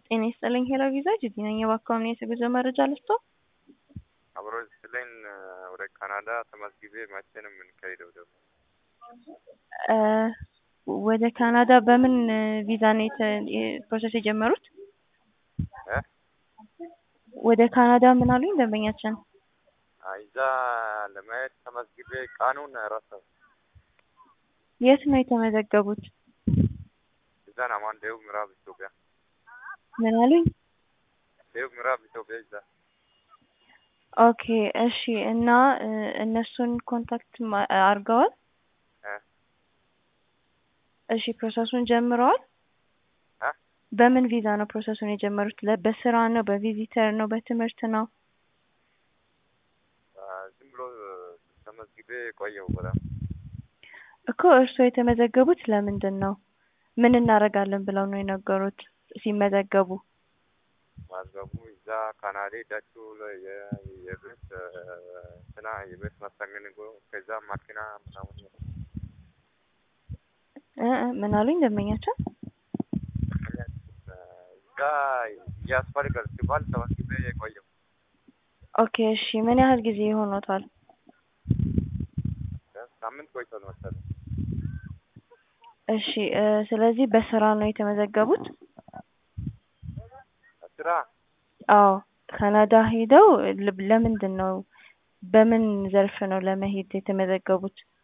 ጤና ይስጥልኝ ሄሎ ቪዛ ጅዲ ነኝ። የባካውን የጉዞ መረጃ ልስጦ? አብሮ ስለኝ ወደ ካናዳ ተመዝግቤ መቼ ነው የምንካሄደው? ደግሞ ወደ ካናዳ በምን ቪዛ ነው ፕሮሰስ የጀመሩት? እ ወደ ካናዳ ምን አሉኝ ደንበኛችን? እዛ ለማየት ተመዝግቤ ቀኑን ረሳሁ። የት ነው የተመዘገቡት? እዛ ናማን ደቡብ ምዕራብ ኢትዮጵያ ምን አሉኝ? ደቡብ ምዕራብ ኢትዮጵያ እዛ ኦኬ እሺ። እና እነሱን ኮንታክት አድርገዋል? እ እሺ ፕሮሰሱን ጀምረዋል? እ በምን ቪዛ ነው ፕሮሰሱን የጀመሩት? ለ- በስራ ነው? በቪዚተር ነው? በትምህርት ነው? ዝም ብሎ ተመዝግቤ ቆየው በጣም እኮ እርስዎ የተመዘገቡት ለምንድን ነው? ምን እናደርጋለን ብለው ነው የነገሩት ሲመዘገቡ? ማዝገቡ እዛ ካናዳ ሄዳችሁ የ- የቤት እንትና የቤት መስተንግዶ ከዛ ማኪና ምናምን እ እ ምን አሉኝ ደንበኛችን? እዛ እያስፈልጋል ሲባል ተመዝግቤ የቆየው ኦኬ እሺ። ምን ያህል ጊዜ ሆኖታል? ሳምንት ቆይቷል መሰለኝ። እሺ እ ስለዚህ በስራ ነው የተመዘገቡት? ስራ አዎ ካናዳ ሄደው ል- ለምንድን ነው በምን ዘርፍ ነው ለመሄድ የተመዘገቡት?